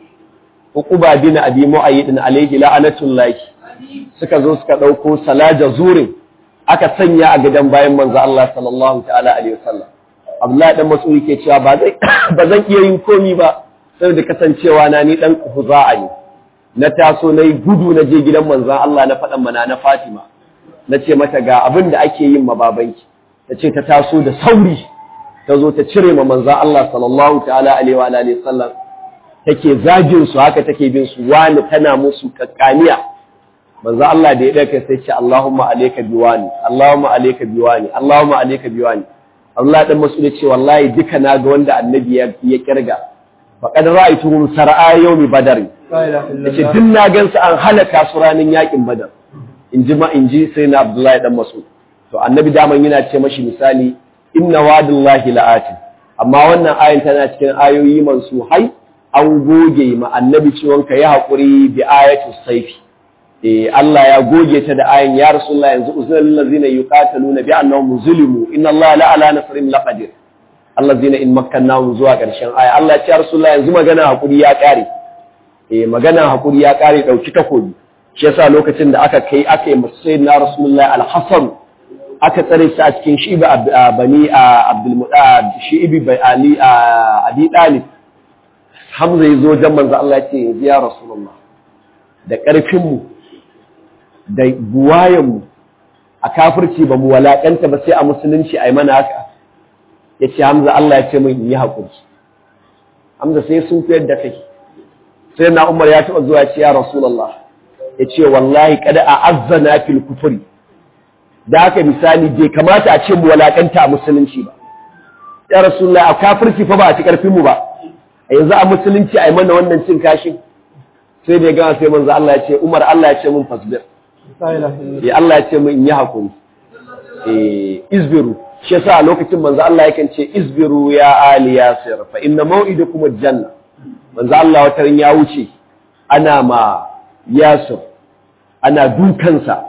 Uquba bin Abi Mu'ayyid alaihi la'anatullahi suka zo suka dauko salaja zurin aka sanya a gidan bayan manzo Allah sallallahu ta'ala alaihi wasallam Abdullahi dan Mas'ud yake cewa ba zai ba zan iya yin komi ba saboda kasancewa na ni dan Huza'a ne na taso nayi gudu na je gidan manzo Allah na faɗan mana na Fatima na ce mata ga abin da ake yin ma babanki ta ce ta taso da sauri ta zo ta cire ma manzan Allah sallallahu ta'ala alaihi wa alihi sallam take zagin su haka take bin su wani tana musu kakkaniya manzan Allah da ya daka sai ce Allahumma alayka biwani Allahumma alayka biwani Allahumma alayka biwani Allah dan masu ce wallahi duka na ga wanda annabi ya ya kirga faqad ra'aytuhum sar'a yawmi badar yace duk na gansu an halaka su ranin yakin badar in ji ma in ji sai na Abdullahi dan Mas'ud to annabi daman yana ce mashi misali inna wa'dallahi la'ati amma wannan ayin tana cikin ayoyi mansuhai an goge ma annabi ciwon ka ya hakuri bi ayatu saifi eh Allah ya goge ta da ayin ya rasulullah yanzu uzul ladzina yuqataluna bi annahum zulimu inna Allah la ala nasrin laqadir allazina in makkannahum zuwa karshen aya Allah ya ce ya rasulullah yanzu magana hakuri ya kare eh magana hakuri ya kare dauki takobi shi yasa lokacin da aka kai aka yi masai na rasulullahi alhassan aka tsare shi a cikin shi'ibi bani abdulmuɗa shi'ibi bai ali abi ɗalib hamza ya zo jan manzo Allah ce yanzu ya rasulullah da ƙarfinmu da buwayenmu a kafirci ba mu walaƙanta ba sai a musulunci a yi mana haka ya ce hamza Allah ya ce min yi haƙuri hamza sai sun fi yadda kai sai na umar ya taɓa zuwa ce ya rasulullah ya ce wallahi kada a azzana fil kufuri da haka misali bai kamata a ce mu walakanta a musulunci ba ya rasulullah a kafirci fa ba a ci karfin mu ba yanzu a musulunci ai mana wannan cin kashin sai da ya gama sai manzo Allah ya ce Umar Allah ya ce mun fasbir eh Allah ya ce mun in yi hakuri eh izbiru shi yasa a lokacin manzo Allah yakan ce izbiru ya ali yasir fa inna maw'idukum aljanna manzo Allah wata ran ya wuce ana ma yasir ana dukansa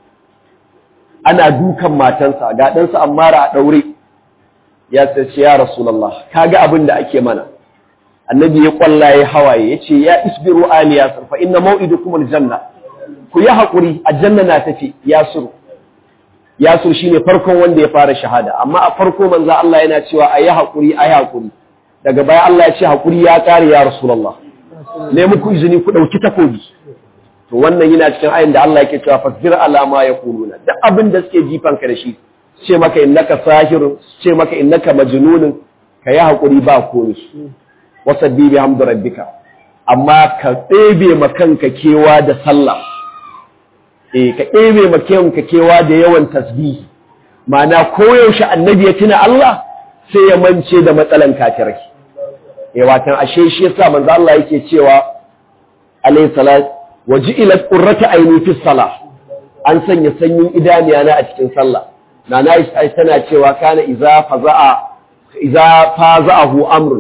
ana dukan matansa ga ɗansa ammara a ɗaure ya ce ya rasulullah kaga abin da ake mana annabi ya kwallaye hawaye ya ce ya isbiru ali yasir fa inna maw'idukum aljanna ku yi haƙuri aljanna na tafi yasir yasir shine farkon wanda ya fara shahada amma a farko manzo Allah yana cewa ayi haƙuri ayi haƙuri daga baya Allah ya ce haƙuri ya kare ya rasulullah ne muku izini ku dauki takobi to wannan yana cikin ayin da Allah yake cewa fasbir ala ma yaquluna duk abin da suke jifan ka da shi ce maka innaka sahirun ce maka innaka majnunun kayi haƙuri ba komai wasabbi bi hamdu rabbika amma ka ɗebe ma kanka kewa da sallah eh ka ɗebe ma kanka kewa da yawan tasbihi ma'ana koyaushe annabi ya tuna Allah sai ya mance da matsalan kafirai eh watan ashe shi yasa manzo Allah yake cewa alayhi salat wajilat qurratu ayni fi salah an sanya sanyin idaniya na a cikin sallah nana Aisha tana cewa kana iza faza'a iza faza'ahu amrun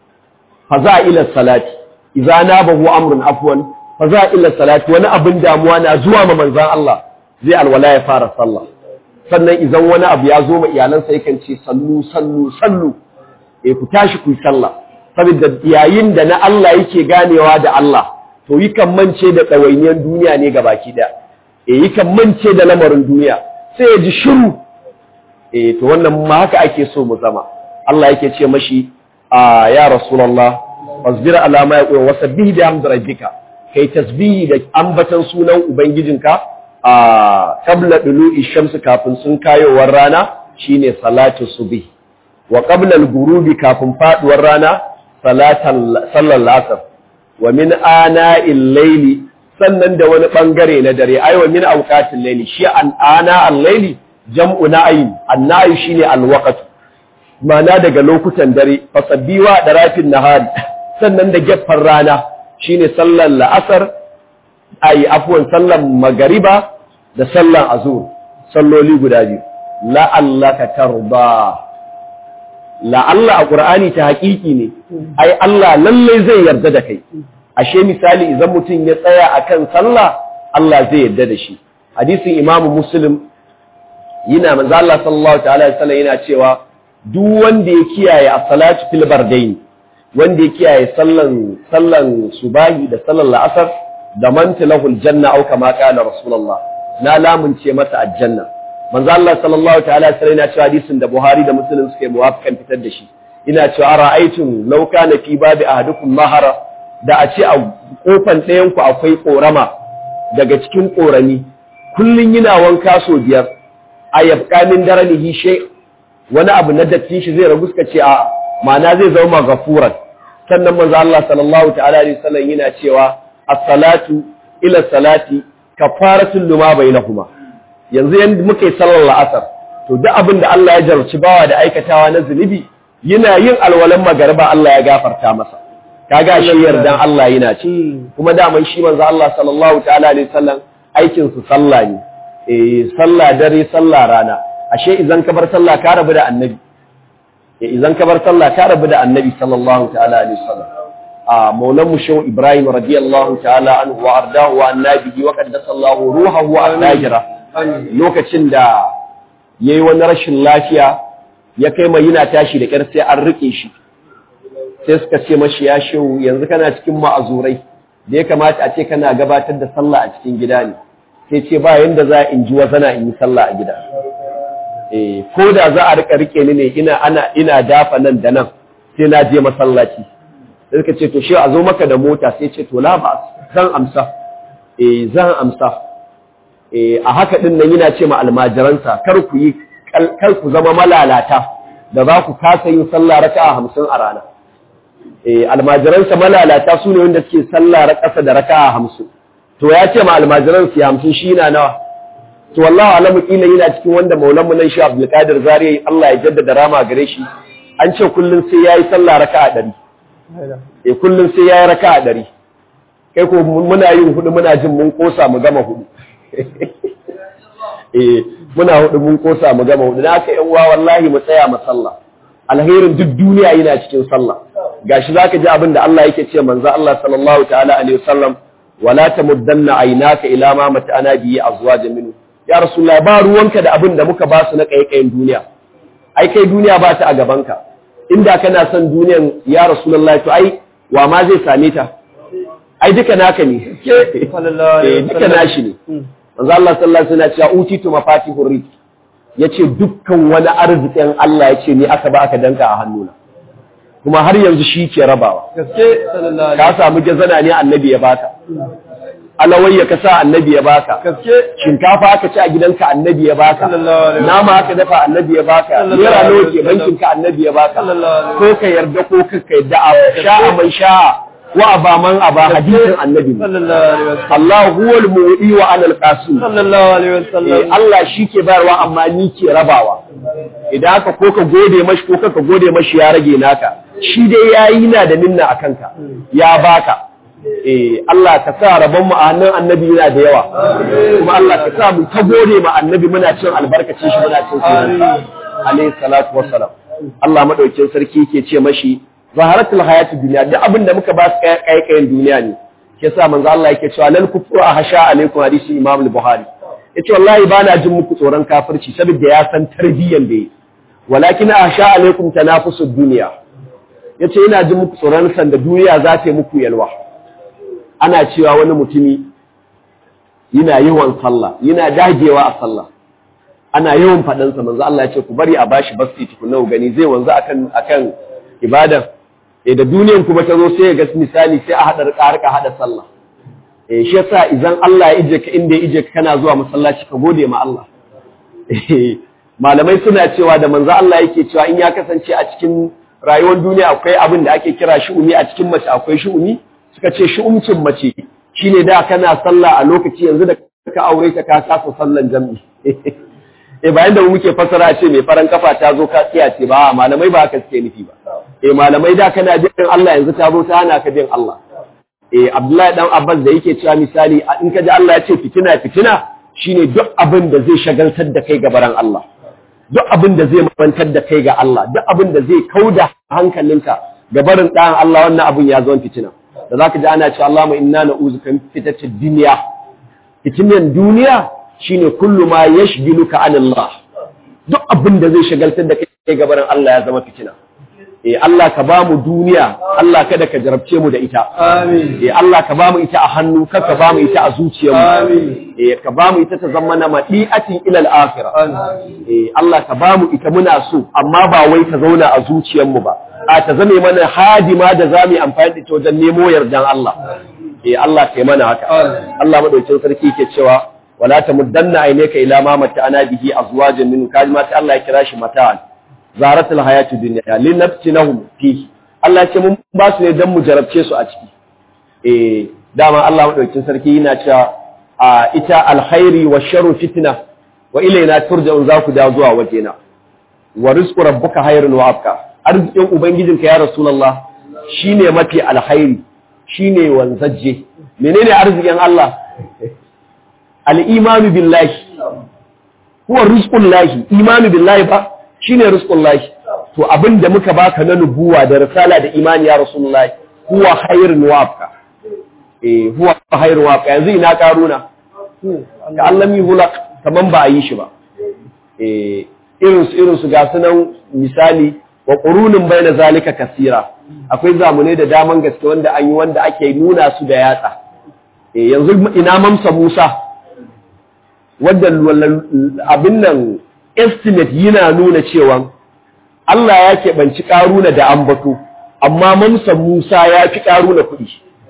faza ila salati idza nabahu amrun afwan faza ila salati wani abin damuwa na zuwa ma manzon Allah zai alwala ya fara sallah sannan idan wani abu ya zo ma iyalansa yakan ce sallu sallu sallu eh ku tashi ku yi sallah saboda yayin da na Allah yake ganewa da Allah to yakan mance da ɗawainiyar duniya ne ga baki da eh yakan mance da lamarin duniya sai ya ji shiru eh to wannan ma haka ake so mu zama Allah yake ce mashi a ya Rasulallah, fasbir alama ya ƙuwa wasa bihi da hamdu rabbika, kai tasbihi da ambatan sunan Ubangijinka a qabla dulu'i shamsu kafin sun kayowar rana shine salatu subhi wa qabla al-ghurubi kafin faduwar rana salatan sallar asr wa min ana'il layli sannan da wani bangare na dare ai wa min awqatil layli shi an ana al-layli jam'u na'im an-na'i shine al-waqt mana daga lokutan dare fasabbiwa da rafin nahari sannan da gefen rana shine sallar la'asar ayi afwan sallar magariba da sallar azur salloli guda biyu la'allaka tarda la'alla a qur'ani ta haƙiƙi ne ai Allah lalle zai yarda da kai ashe misali idan mutum ya tsaya akan sallah Allah zai yarda da shi hadisin imamu muslim yana manzo Allah sallallahu ta'ala alaihi wasallam yana cewa duk wanda ya kiyaye a salatu fil bardain wanda ya kiyaye sallan sallan subahi da sallan la'asar da manta lahul janna au kama qala rasulullah na lamunce masa aljanna manzo Allah sallallahu ta'ala alaihi wasallam yana cewa hadisin da Buhari da Muslim suke muwafikan fitar da shi ina cewa ara'aytum law kana fi babi ahadukum mahara da a ce a kofan ɗayan ku akwai korama daga cikin korami kullun yana wanka so biyar a yabqa min daranihi shay wani abu na datti shi zai ragu suka ce a ma'ana zai zama gafuran sannan manzo Allah sallallahu ta'ala alaihi wasallam yana cewa as-salatu ila salati kafaratul lima bainahuma yanzu yanda muke sallar la'asar to duk abin da Allah ya jarci bawa da aikatawa na zunubi yana yin alwalan magariba Allah ya gafarta masa kaga shi yardan Allah yana ci kuma daman shi manzo Allah sallallahu ta'ala alaihi wasallam aikin su sallah ne eh sallah dare sallah rana ashe idan ka bar sallah ka rabu da annabi idan ka bar sallah ka rabu da annabi sallallahu ta'ala alaihi wasallam a maulan mu shehu ibrahim radiyallahu ta'ala anhu wa ardahu wa annabihi wa qaddasa Allah ruhahu wa ajra lokacin da yayi wani rashin lafiya ya kai mai yana tashi da kyar sai an rike shi sai suka ce mashi ya shehu yanzu kana cikin ma'azurai da ya kamata a ce kana gabatar da sallah a cikin gida ne sai ce ba yanda za in ji wazana in yi sallah a gida eh ko da za a rika rike ni ne ina ana ina dafa nan da nan sai na je masallaci sai suka ce to shi a zo maka da mota sai ce to la ba zan amsa eh zan amsa eh a haka din nan yana ce ma almajiransa kar ku yi kar ku zama malalata da za ku kasa yin sallah raka'a hamsin a rana eh almajiransa malalata su ne wanda suke sallah ƙasa da raka'a hamsin to ya ce ma almajiransa ya hamsin shi na nawa to wallahi alamu kila yana cikin wanda maulan mu nan shi Abdul Qadir Zari Allah ya jaddada rama gare shi an ce kullun sai yayi sallah raka'a 100 eh kullum sai ya yi raka a ɗari kai ko muna yin hudu muna jin mun kosa mu gama hudu eh muna hudu mun kosa mu gama hudu na haka yan uwa wallahi mu tsaya mu sallah alherin duk duniya yana cikin sallah gashi zaka ji abin da Allah yake ce manzo Allah sallallahu ta'ala alaihi wasallam wala tamuddanna aynaka ila ma mata'ana bihi azwajan minhu ya rasulullah ba ruwanka da abin da muka ba su na kaikayin duniya ai kai duniya ba ta a gabanka inda kana son duniyan ya rasulullah to ai wa ma zai same ta ai duka naka ne eh duka nashi ne manzo Allah sallallahu alaihi wasallam ya ce utitu mafatihur rizq yace dukkan wani arzikin Allah yace ni aka ba aka danka a hannuna kuma har yanzu shi ke rabawa gaske sallallahu ka samu jazana ne annabi ya baka alawayya ka sa annabi ya baka gaske shinkafa aka ci a gidanka annabi ya baka Sallallahu alaihi wasallam. nama aka dafa annabi ya baka Sallallahu naira alaihi nawa ke wasallam. bankin ka annabi ya baka Sallallahu alaihi ko ka yarda ko ka ka yarda a sha'a man sha'a wa aba man aba hadisin annabi ne. sallallahu alaihi wasallam Allah huwal mu'i wa ana al-qasim sallallahu alaihi Eh, wasallam Allah shi ke bayarwa amma ni ke rabawa idan haka ko ka gode mashi ko ka gode mashi ya rage naka shi dai yayi na da ninna a kanka ya baka eh Allah ka sa rabon mu a hannun annabi yana da yawa kuma Allah ka sa mu ta gode ma annabi muna cin albarkacin shi muna cin sunan alayhi salatu wassalam Allah madaukin sarki yake ce mashi zaharatul hayati dunya duk abin da muka ba su kaikayen duniya ne ke sa manzo Allah yake cewa lal kufru ahsha alaikum hadisi Imam al-Bukhari yace wallahi ba na jin muku tsoron kafirci saboda ya san tarbiyyan da yi walakin ahsha alaikum tanafusud dunya yace ina jin muku tsoron san da duniya za ta yi muku yalwa ana cewa wani mutumi yana yawan sallah yana dagewa a sallah ana yawan faɗan sa manzo Allah ya ce ku bari a bashi basti tukunna ku gani zai wanzu akan akan ibada eh da duniyan kuma ta zo sai ya ga misali sai a hada rika rika hada sallah eh shi yasa idan Allah ya ije ka inda ya ije ka kana zuwa masallaci ka gode ma Allah Eh, malamai suna cewa da manzo Allah yake cewa in ya kasance a cikin rayuwar duniya akwai abin da ake kira shu'umi a cikin mace akwai shu'umi suka ce shu'umcin mace shine da kana sallah a lokaci yanzu da ka aure ta ka kasa sallan jami'i eh bayan da mu muke fasara ce mai faran kafa ta zo ka tsiya ce ba malamai ba haka suke nufi ba eh malamai da kana bin Allah yanzu ta zo ta hana ka bin Allah eh Abdullahi dan Abbas da yake cewa misali a- in ka ji Allah ya ce fitina fitina shine duk abin da zai shagaltar da kai gabaran Allah duk abin da zai mantar da kai ga Allah duk abin da zai kauda hankalinka gabarin ɗayan Allah wannan abin ya zama fitina da zaka ji ana cewa Allahumma inna na'uzuka min fitnatid dunya fitinan duniya shine kullu ma yashghiluka an Allah duk abin da zai shagaltar da kai gabarin Allah ya zama fitina eh Allah ka ba mu duniya Allah kada ka jarabce mu da ita amin eh Allah ka ba mu ita a hannu kar ka ba mu ita a zuciyarmu amin eh ka ba mu ita ta zama na madi'atin ila al-akhirah amin eh Allah ka ba mu ita muna so amma ba wai ta zauna a zuciyarmu ba a ta zame mana hadima da za mu yi amfani da ita wajen nemo yardan Allah eh Allah kai mana haka Allah madaukakin sarki ke cewa wala tamuddanna aynaka ila ma mata'ana bihi azwajan min kaji ma sai Allah ya kira shi mata'an zaratul hayati dunya linaftinahum fi Allah ya ce mun ba su ne dan mu jarabce su a ciki eh dama Allah madaukakin sarki yana cewa a ita alkhairi wa sharru fitna wa ilaina turja'un za ku dawo zuwa wajena wa rizqu rabbuka khairun wa abqa arzikin ubangijinka ya rasulullah shine mafi alkhairi shine wanzaje menene arzikin Allah al-imanu billahi huwa rizqullahi imanu billahi ba shine rizqullahi to abinda muka baka na nubuwa da risala da imani ya rasulullah huwa khairun wa abqa eh huwa khairun wa abqa yanzu ina karuna ka allami hulak kaman ba a yi shi ba eh irin su irin su ga sunan misali wa qurunun baina zalika kasira akwai zamunai da daman gaske wanda an yi wanda ake nuna su da yatsa eh yanzu ina mamsa Musa wanda abin nan estimate yana nuna cewa Allah ya keɓanci ƙaruna da ambato amma mamsa Musa ya fi ƙaruna kuɗi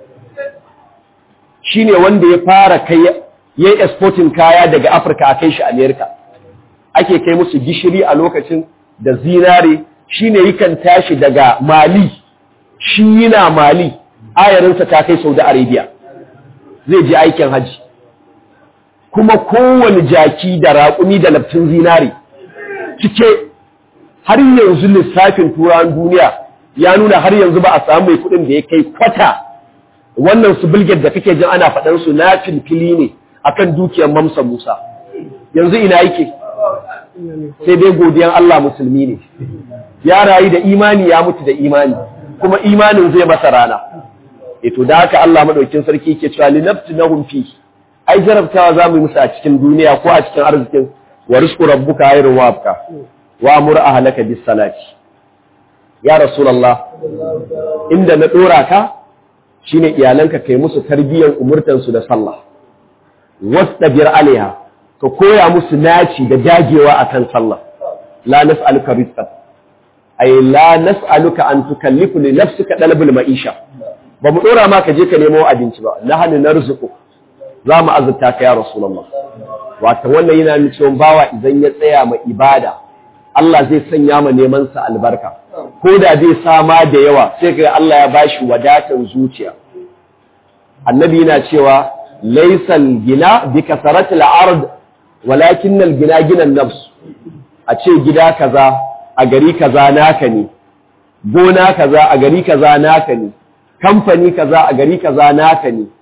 shine wanda ya fara kai ya yi exporting kaya daga Afirka a kai shi Amerika ake kai musu gishiri a lokacin da zinare shine yakan tashi daga Mali shi yana Mali ayarinsa ta kai Saudi Arabia zai je aikin haji kuma kowane jaki da raƙumi da laftin zinare cike har yanzu lissafin turan duniya ya nuna har yanzu ba a samu mai kuɗin da ya kai kwata wannan su bilget da kake jin ana faɗan su na filfili ne akan dukiyar mamsa Musa yanzu ina yake sai dai godiyan Allah musulmi ne ya rayu da imani ya mutu da imani kuma imanin zai masa rana eto da haka Allah madaukin sarki ke cewa linaftinahum fi ai jarabtawa zamu yi musu a cikin duniya ko a cikin arzikin wa rizqu rabbuka khairun wa abqa wa amur ahlaka bis salati ya rasulullah inda na dora ka shine iyalanka kai musu tarbiyyar umurtan su da sallah wastabir alaiha ka koya musu naci da dagewa akan sallah la nas'aluka rizqan ay la nas'aluka an tukallifu li nafsika talabul ma'isha ba mu dora ma ka je ka nemo abinci ba nahnu narzuqu za mu azurta ka ya rasulullah wato wannan yana nuna cewa bawa idan ya tsaya ma ibada Allah zai sanya ma neman sa albarka ko da zai sama da yawa sai ga Allah ya bashi wadatan zuciya annabi yana cewa laysal gina bi kasaratil ard walakin al gina ginan nafs a ce gida kaza a gari kaza naka ne gona kaza a gari kaza naka ne kamfani kaza a gari kaza naka ne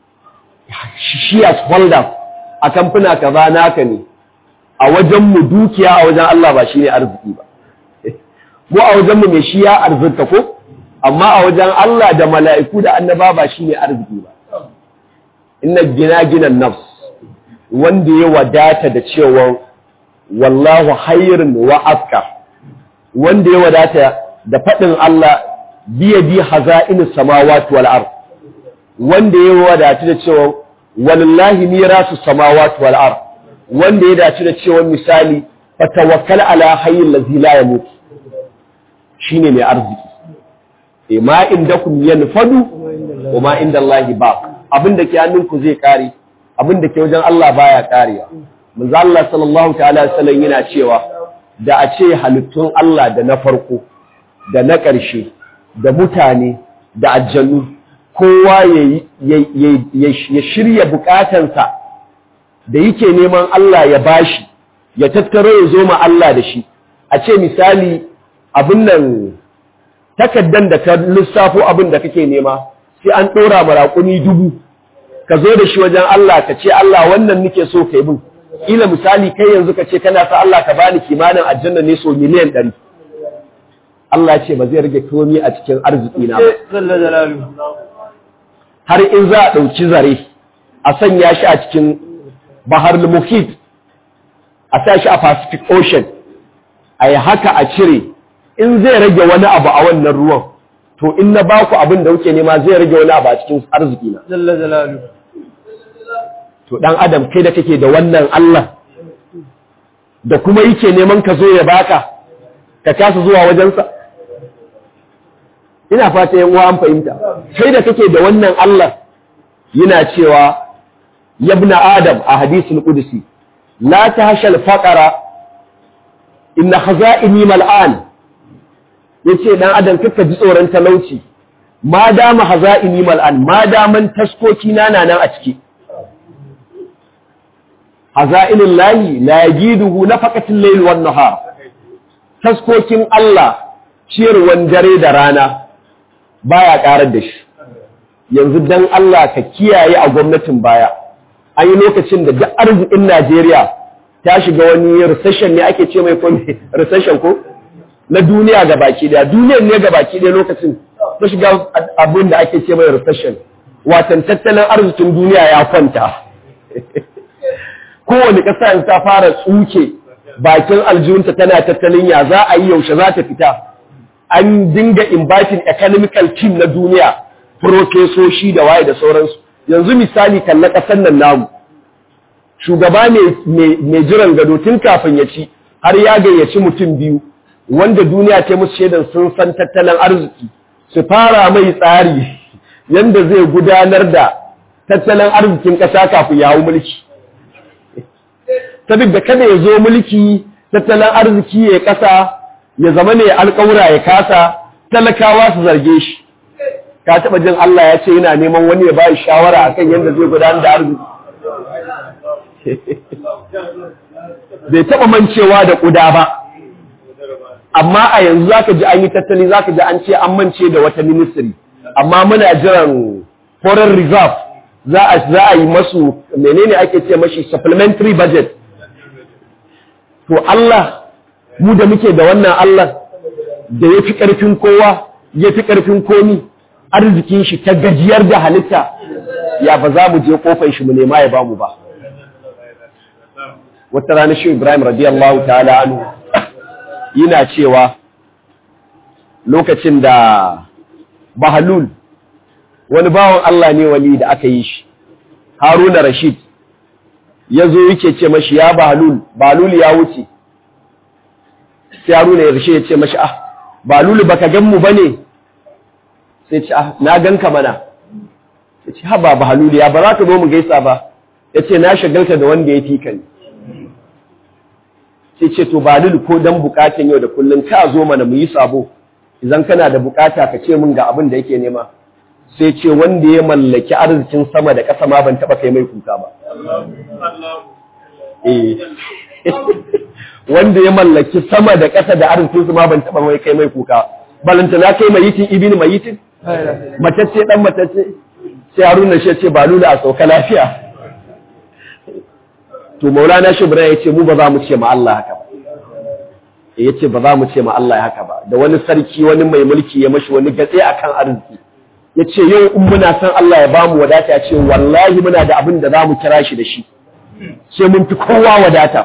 shares holders a kamfuna kaza naka ne a wajen mu dukiya a wajen Allah ba shine arziki ba mu a wajen mu mai shi ya arzika ko amma a wajen Allah da mala'iku da annaba ba shine arziki ba inna gina ginan nafs wanda ya wadata da cewa wallahu hayrun wa afka wanda ya wadata da faɗin Allah biya bi haza'in samawati wal ard wanda ya wadata da cewa wallahi mirasu samawati wal ard wanda ya dace da cewa misali fatawakkal ala hayyil ladzi la yamut shine mai arziki e ma indakum yanfadu wa ma indallahi baq abinda ke hannunku zai kare abinda ke wajen Allah baya karewa manzo Allah sallallahu ta'ala alaihi wasallam yana cewa da a ce halittun Allah da na farko da na ƙarshe da mutane da aljannu kowa ya shirya bukatansa da yake neman Allah ya bashi ya tattaro ya zo ma Allah da shi a ce misali abin nan takaddan da ka lissafo abin da kake nema sai an ɗora maraƙuni dubu ka zo da shi wajen Allah ka ce Allah wannan nake so ka yi bin ila misali kai yanzu ka ce kana sa Allah ka bani kimanin aljanna ne so miliyan ɗari Allah ce ba zai rage komi a cikin arziki na ba har in za a ɗauki zare a sanya shi a cikin bahar muhit a sa shi a pacific ocean a yi haka a cire in zai rage wani abu a wannan ruwan to in na baku abin da kuke nema zai rage wani abu a cikin arziki na to dan adam kai da kake da wannan Allah da kuma yake neman ka zo ya baka ka kasa zuwa wajensa ina fata yan uwa an fahimta kai da kake da wannan Allah yana cewa yabna adam a hadisul qudsi la tahshal faqara inna khaza'ini mal'an yace dan adam kaka ji tsoron talauci ma dama khaza'ini mal'an ma daman taskoki na nan a ciki haza'inul lahi la yajiduhu nafaqatul layl wan nahar taskokin Allah ciyarwan dare da rana baya karar da shi yanzu dan Allah ka kiyaye a gwamnatin baya an yi lokacin da duk arzikin Najeriya ta shiga wani recession ne ake ce mai kome recession ko na duniya ga baki daya duniyar ne ga baki daya lokacin ta shiga abin da ake ce mai recession watan tattalin arzikin duniya ya kwanta kowane ƙasa yanzu ta fara tsuke bakin aljihunta tana tattalin ya za a yi yaushe za ta fita an dinga inviting economical team na duniya profesoshi da waye da sauransu yanzu misali kalla ƙasar nan namu shugaba mai jiran gado tun kafin ya ci har ya gayyaci mutum biyu wanda duniya ta musu shaidan sun san tattalin arziki su fara mai tsari yanda zai gudanar da tattalin arzikin ƙasa kafin ya hau mulki saboda kada ya zo mulki tattalin arziki ya ƙasa ya zama ne alƙawura ya kasa talakawa su zarge shi ka taɓa jin Allah ya ce yana neman wani ya ba shawara akan yadda zai gudanar da arziki bai taɓa mancewa da ƙuda ba amma a yanzu zaka ji an yi tattali zaka ji an ce an mance da wata ministry amma muna jiran foreign reserve za a za a yi masu menene ake ce mashi supplementary budget to Allah mu da muke da wannan Allah da ya fi ƙarfin kowa ya fi ƙarfin komi arzikin shi ta gajiyar da halitta ya ba za mu je kofar shi mu nema ya bamu ba wata rana shi Ibrahim radiyallahu ta'ala anhu yana cewa lokacin da Bahalul wani bawan Allah ne wali da aka yi shi Haruna Rashid ya zo yake ce mashi ya Bahalul Bahalul ya wuce sai Haruna ya rashe ya ce mashi ah Bahalul baka gan mu bane sai ce ah na ganka mana ya ce haba Bahalul ya ba za ka zo mu gaisa ba ya ce na shagalta da wanda ya fi ka ne sai ce to Bahalul ko dan bukatun yau da kullun ka zo mana mu yi sabo idan kana da bukata ka ce min ga abin da yake nema sai ce wanda ya mallaki arzikin sama da ƙasa ma ban taɓa kai mai kuka ba. Eh. Wanda ya mallaki sama da ƙasa da arzikin su ma ban taɓa mai kai mai kuka. Balanta na kai mayitin ibini mayitin? Matacce ɗan matacce? Sai Haruna shi ce ba lula a sauka lafiya. To Maulana Shibra ya ce mu ba za mu ce ma Allah haka ba. Ya ce ba za mu ce ma Allah haka ba. Da wani sarki wani mai mulki ya mashi wani gatse akan arziki. ya ce yau in muna san Allah ya bamu wadata ya ce wallahi muna da abin da za mu kira shi da shi sai mun fi kowa wadata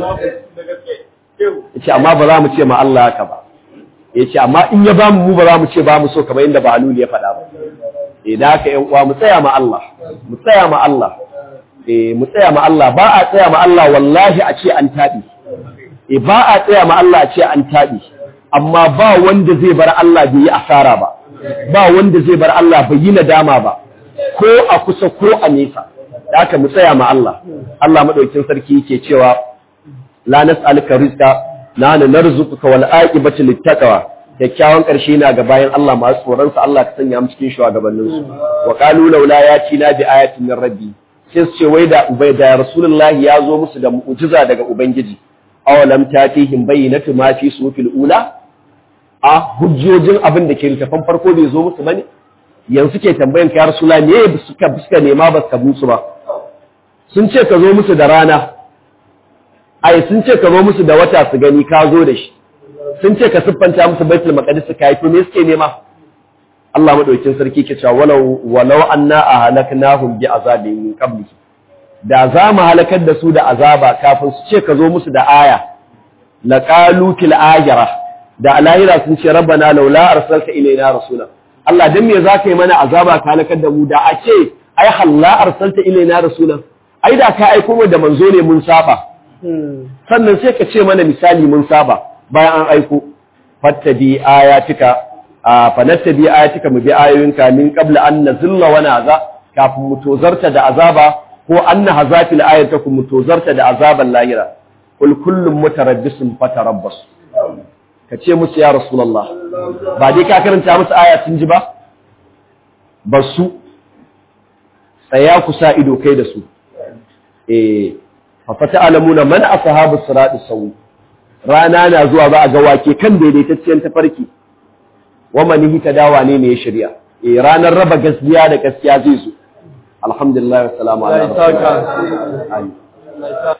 ya ce amma ba za mu ce ma Allah haka ba ya ce amma in ya bamu mu ba za mu ce ba mu so kamar yadda Bahalul ya faɗa ba idan haka yan uwa mu tsaya ma Allah mu tsaya ma Allah eh mu tsaya ma Allah ba a tsaya ma Allah wallahi a ce an taɓi eh ba a tsaya ma Allah a ce an taɓi amma ba wanda zai bar Allah bai yi asara ba ba wanda zai bar Allah bai yi nadama ba ko a kusa ko a nesa da aka mu tsaya ma Allah Allah madaukin sarki yake cewa la nas'aluka rizqa na narzuquka wal aqibatu littaqwa kyakkyawan karshe na ga bayan Allah masu tsoron sa Allah ka sanya mu cikin shugabannin su wa qalu laula yatina bi ayatin min rabbi sai su ce wai da ubai da rasulullahi ya zo musu da mu'jiza daga ubangiji awalam tatihim bayyinatu ma fi sufil ula a hujjojin abin da ke littafan farko bai zo musu bane yanzu ke tambayan ka ya rasula me suka suka nema ba suka musu ba sun ce ka zo musu da rana ai sun ce ka zo musu da wata su gani ka zo da shi sun ce ka siffanta musu baitul maqdis ka yi to me suke nema Allah madaukakin sarki ke cewa walau walau anna ahlaknahum bi azabin min qabli da za mu halakar da su da azaba kafin su ce ka zo musu da aya laqalu til ajra da alahira sun ce rabbana laula arsalta ilaina rasula Allah dan me zaka yi mana azaba ka halakar da mu da a ce ai halla arsalta ilaina rasula ai da ka aiko mu da manzo ne mun saba sannan sai ka ce mana misali mun saba bayan an aiko fattabi ayatika fa nattabi ayatika mu bi ayoyinka min qabla an nazilla wa naza kafin mu tozarta da azaba ko anna hazatil ayatakum mu tozarta da azaban lahira kul kullum mutarabbisun fatarabbas ka ce musu ya rasulullah ba dai ka karanta musu aya sun ji ba basu tsaya ku sa ido kai da su eh fa fata'lamuna man ashabu sirati sawi rana na zuwa ba a ga wake kan daidaitacciyar tafarki wa manihi dawa ne ne ya shirya eh ranar raba gaskiya da gaskiya zai zo alhamdulillah wa salamu ala rasulillah